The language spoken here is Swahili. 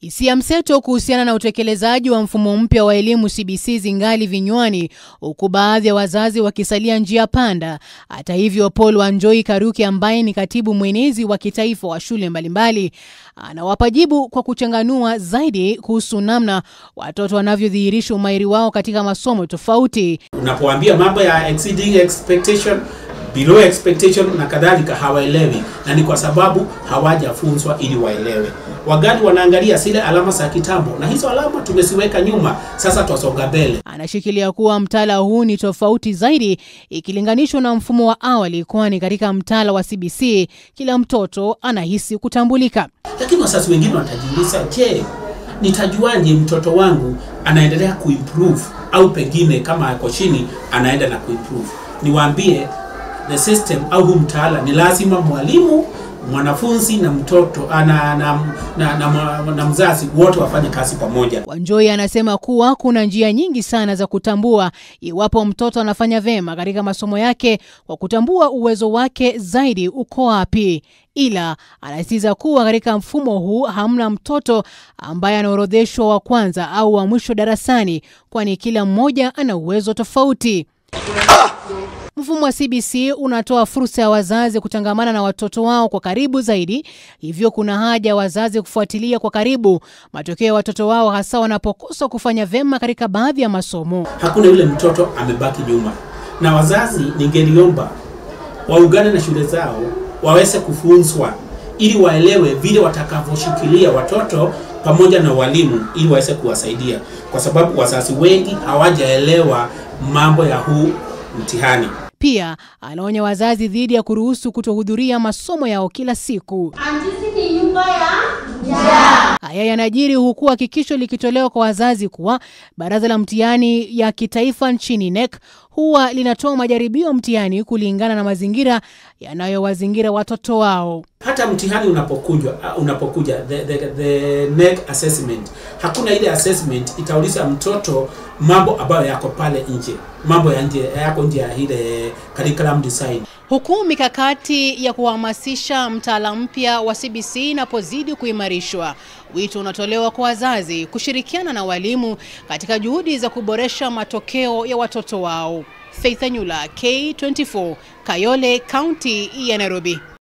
Hisia mseto kuhusiana na utekelezaji wa mfumo mpya wa elimu CBC zingali vinywani, huku baadhi ya wazazi wakisalia njia panda. Hata hivyo, Paul Wanjoi Karuki ambaye ni katibu mwenezi wa kitaifa wa shule mbalimbali anawapa jibu kwa kuchanganua zaidi kuhusu namna watoto wanavyodhihirisha umahiri wao katika masomo tofauti. Unapoambia mambo ya exceeding expectation below expectation na kadhalika, hawaelewi, na ni kwa sababu hawajafunzwa ili waelewe. Wagali wanaangalia zile alama za kitambo, na hizo alama tumesiweka nyuma, sasa twasonga mbele. Anashikilia kuwa mtaala huu ni tofauti zaidi ikilinganishwa na mfumo wa awali, kwani katika mtaala wa CBC kila mtoto anahisi kutambulika. Lakini wazazi wengine watajiuliza, je, nitajuaje mtoto wangu anaendelea kuimprove au pengine kama ako chini anaenda na kuimprove? Niwaambie the system au huu mtaala ni lazima mwalimu mwanafunzi na mtoto na, na, na, na, na, na mzazi wote wafanye kazi pamoja. Wanjoi anasema kuwa kuna njia nyingi sana za kutambua iwapo mtoto anafanya vyema katika masomo yake kwa kutambua uwezo wake zaidi uko wapi, ila anasisitiza kuwa katika mfumo huu hamna mtoto ambaye anaorodheshwa wa kwanza au wa mwisho darasani, kwani kila mmoja ana uwezo tofauti. Mfumo wa CBC unatoa fursa ya wazazi kutangamana na watoto wao kwa karibu zaidi, hivyo kuna haja ya wazazi kufuatilia kwa karibu matokeo ya watoto wao, hasa wanapokosa kufanya vyema katika baadhi ya masomo. Hakuna yule mtoto amebaki nyuma, na wazazi ningeliomba waungane na shule zao waweze kufunzwa ili waelewe vile watakavyoshikilia watoto pamoja na walimu ili waweze kuwasaidia, kwa sababu wazazi wengi hawajaelewa mambo ya huu mtihani. Pia anaonya wazazi dhidi ya kuruhusu kutohudhuria masomo yao kila siku. Antisi ni nyumba ya njaa. Haya yanajiri huku hakikisho likitolewa kwa wazazi kuwa baraza la mtihani ya kitaifa nchini NEC huwa linatoa majaribio mtihani kulingana na mazingira yanayowazingira watoto wao. Hata mtihani unapokuja, unapokuja the, the, the NEC assessment, hakuna ile assessment itauliza mtoto mambo ambayo yako pale nje, mambo ya nje yako nje ya ile curriculum design. Huku mikakati ya kuhamasisha mtaala mpya wa CBC inapozidi kuimarishwa, wito unatolewa kwa wazazi kushirikiana na walimu katika juhudi za kuboresha matokeo ya watoto wao. Faith Anyula, K24, Kayole, kaunti ya Nairobi.